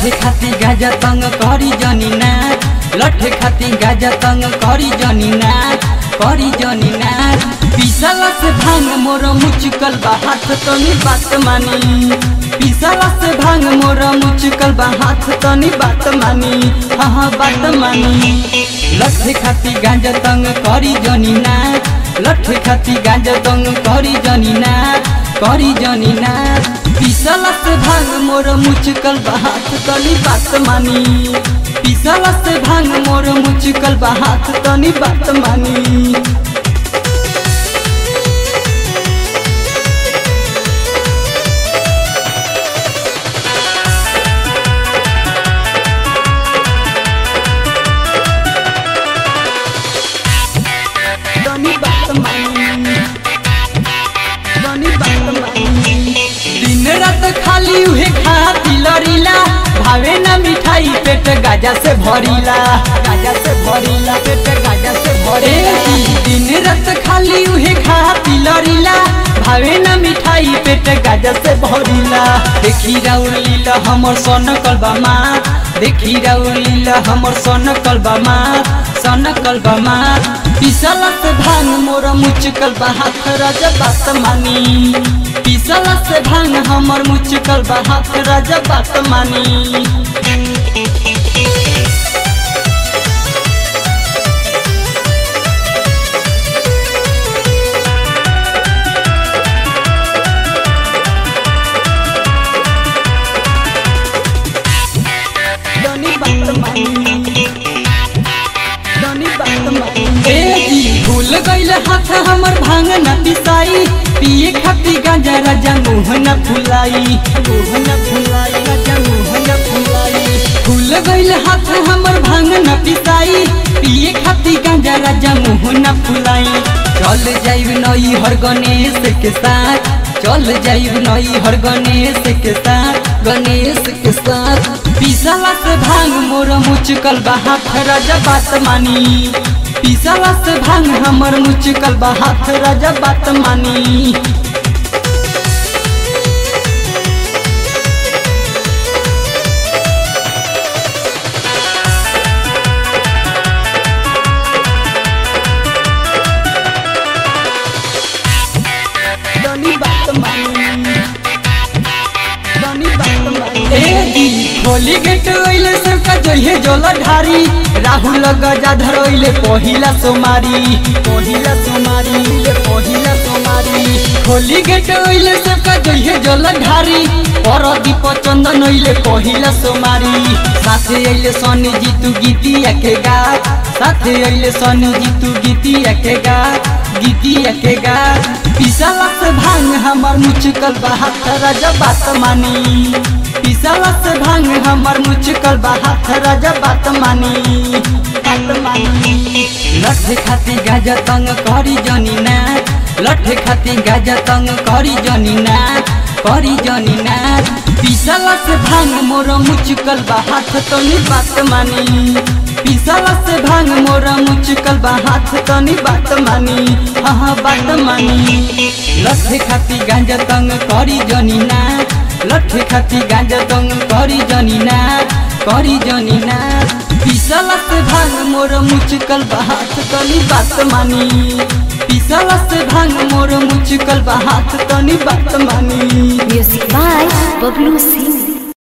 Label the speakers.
Speaker 1: लठे खाती गाजा तंग करी जनी नाच लठे खाती गाजा तंग करी जनी नाच करी जनी नाच पिसला से भांग मोर मुचकल बा हाथ तनी बात मानी पिसला से भांग मोर मुचकल बा हाथ तनी बात मानी हाँ हाँ बात मानी लठे खाती गाजा तंग करी जनी नाच लठे खाती गाजा तंग करी जनी नाच करी जनी नाच पिसला से भांग मोर मुचकल बा हाथ तनी बात मानी पिसला से भांग मोर मुचकल बा हाथ तनी बात मानी तनी बात मानी तनी बात मानी दिन रात खाली उहे खाती लरीला भावे ना मिठाई पेट गाजा से भरीला गाजा से भरीला पेट गाजा से भरे दिन रात खाली उहे खाती लरीला भावे ना मिठाई पेट गाजा से भरीला देखी राउर लीला हमर सन कलबा माँ देखी राउर लीला हमर सन कलबा माँ सन कलबा माँ पिसला से भांग मोर मुचकल बा हाथ राजा बात मानी पिसला से भांग हमर मुचकल बा हाथ राजा बात मानी तनी बात मानी तनी बात मानी ए जी भूल गइल हाथ हमर भांग न पिसाई पिए खाती गांजा राजा मुंह न फुलाई मुंह न फुलाई राजा मुंह न फुलाई भूल गइल हाथ हमर भांग न पिसाई पिए खाती गांजा राजा मुंह न फुलाई चल जाइब नई हर गणेश के साथ चल जाइब नई हर गणेश के साथ गणेश के साथ पिसला से भांग मोर मुचकल बा हाथ राजा बात मानी पिसला से भांग हमर मुचकल बा हाथ राजा बात मानी तनी बात मानी तनी बात मानी ए दी खोली गेट ओइले सबका जोइहे जोला ढारी राहुल गजाधर ओइले पहिला सोमारी पहिला सोमारी ले पहिला सोमारी खोली गेट ओइले सबका जोइहे जोला ढारी परदीप चंदन ओइले पहिला सोमारी साथे अइले सनी जीतू गीतिया के गा साथे अइले सनी जीतू गीतिया के गा गीतिया के गा पिसला से भांग हमर मुचकल बा हाथ राजा बात मानी पिसला से भांग हमर मुचकल बा हाथ राजा बात मानी बात मानी लठे खाती गाजा तंग करी जनी नाच लठे खाती गाजा तंग करी जनी नाच करी जनी नाच पिसला से भांग मोर मुचकल बा हाथ तनी बात मानी पिसला से भांग मोर मुचकल बा हाथ तनी बात मानी हाँ हाँ बात मानी लठे खाती गांजा तंग करी जनी नाच लठे खाती गांजा तंग करी जनी नाच करी जनी नाच पिसला से भांग मोर मुचकल बा हाथ तनी बात मानी पिसला से भांग मोर मुचकल बा हाथ तनी बात मानी
Speaker 2: Music by Bablu C.